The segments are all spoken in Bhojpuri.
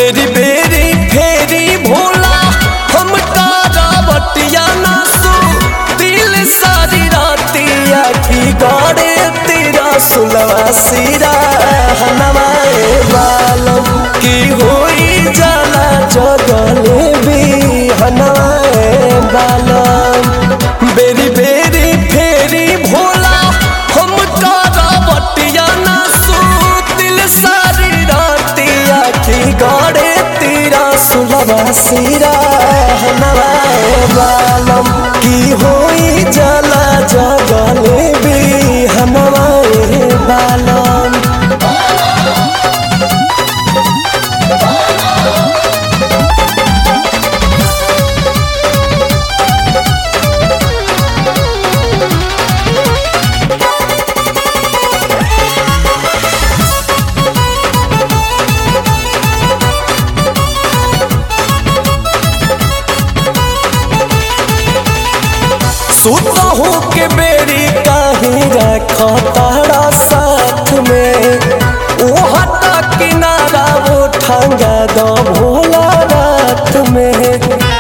बेरी बेरी फेरी भोला हम बटिया नासू दिल सारी रातिया की गड़े तेरा सुलवा सिरा हनवाए बालम की होई जाला जगले भी हनवाए बालम बेरी बेरी फेरी भोला हम बटिया नासू दिल सारी रातिया की गड़े तेरा सुलवा सिरा हनवाए बालम की होई जला जगले भी हनवाए बालम सुतहू के बेरी कहीं रखा तारा साथ में ओ हटा किनारा वो ठंगा दो भोला रात में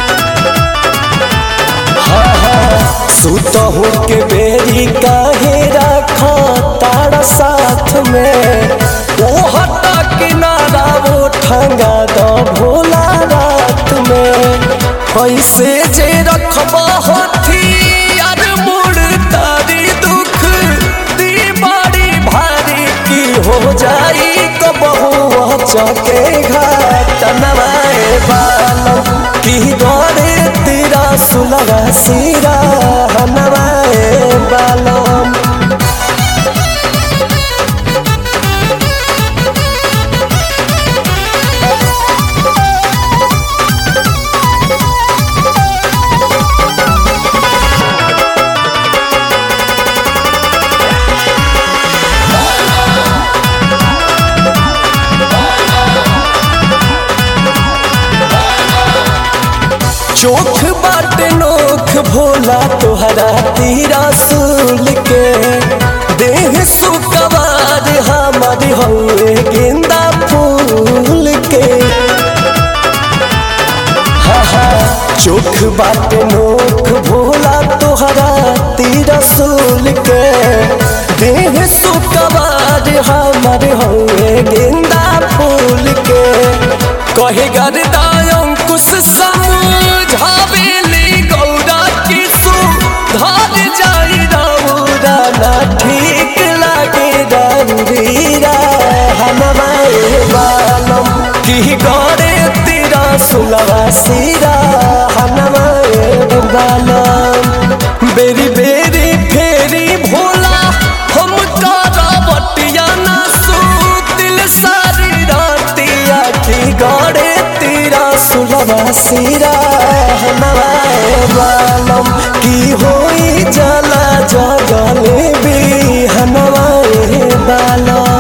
हाँ हाँ सुतहू के बेरी कहीं रखा तारा साथ में ओ हटा किनारा वो ठंगा दो भोला रात में पैसे जे रखबा हथी यार मोड़ तारी दुख दी बड़ी भारी की हो जाई कबहू चके घाट नवाए बालम की दौड़े तेरा सुलगा सिरा नवाए बालम चोख बाट नोख भोला तोहरा तीरा सूल के देह सुकवार हमारी हौए गेंदा फूल के हा हा चोख बाट नोख भोला तोहरा तीरा सूल के देह सुकवार हमारे हौए गेंदा फूल के कहे गरदा अंकुश समझावेली गौरा किसु धर जाई रौरा ना ठीक लागे रौरीरा हनवाए बालम की गड़े तेरा सुलवा सिरा हनवाए बालम बेरी बेरी फेरी भोला हम बटिया नासू दिल सारी रातिया की गड़े तेरा सुलवा सिरा हनवाए बालम की होई जला जगले भी हनवाए बालम